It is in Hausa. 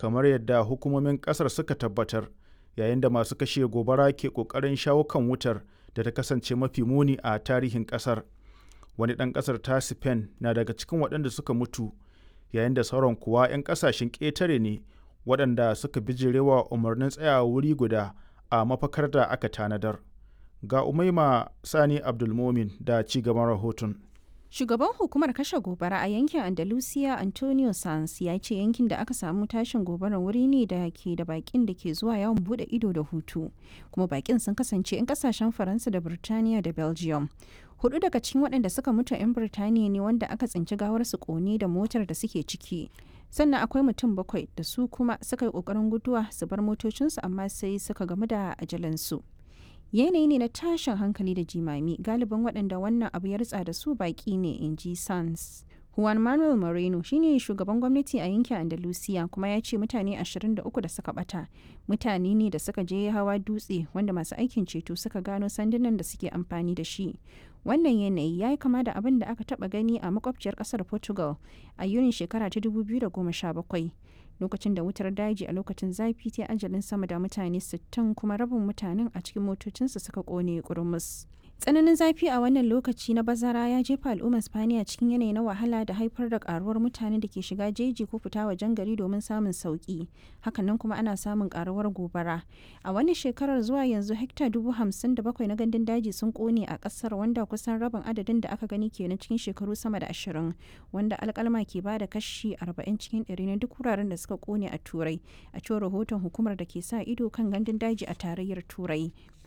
kamar yadda hukumomin ƙasar suka tabbatar yayin da masu kashe gobara ke ƙoƙarin shawo kan wutar da ta kasance mafi muni a tarihin ƙasar wani ɗan ƙasar ta spain na daga cikin waɗanda suka mutu yayin da sauran kuwa 'yan ƙasashen ƙetare ne waɗanda suka bijirewa umarnin tsayawa wuri guda a mafakar da aka tanadar ga umaima sani abdulmomin da ci gaban rahoton Shugaban hukumar kashe gobara a yankin Andalusia Antonio Sanz ya ce yankin da aka samu tashin gobarar wuri ne da ke da bakin da ke zuwa yawon bude ido da hutu. Kuma bakin sun kasance 'yan kasashen Faransa da Birtaniya da Belgium. Hudu daga cikin waɗanda suka mutu 'yan Birtaniya ne wanda aka tsinci gawar su kone da motar da suke ciki. Sannan akwai mutum bakwai da su kuma suka yi ƙoƙarin guduwa su bar motocinsu amma sai suka gamu da ajalansu. yanayi ne na tashin hankali da jimami galibin waɗanda wannan abu ya ritsa da su baƙi ne in ji sans juan manuel moreno shine shugaban gwamnati a yankin andalusia kuma ya ce mutane 23 da suka bata mutane ne da suka je hawa dutse wanda masu aikin ceto suka gano sandunan da suke amfani da shi wannan yanayi ya yi kama da abin da aka taba gani a makwabciyar kasar portugal a yunin shekara ta 2017 lokacin da wutar daji a lokacin zafi ta ajalin sama da mutane 60 kuma rabin mutanen a cikin motocinsu suka kone kurmus. tsananin zafi a wannan lokaci na bazara ya jefa al'ummar spaniya cikin yanayi na wahala da haifar da karuwar mutane da ke shiga jeji ko fita wajen gari domin samun sauki hakanan kuma ana samun karuwar gobara a wannan shekarar zuwa yanzu hekta dubu hamsin da bakwai na gandun daji sun kone a kasar wanda kusan rabin adadin da aka gani kenan cikin shekaru sama da ashirin wanda alkalma ke ba da kashi arba'in cikin ɗari na duk wuraren da suka kone a turai a cewar rahoton hukumar da ke sa ido kan gandun daji a tarayyar turai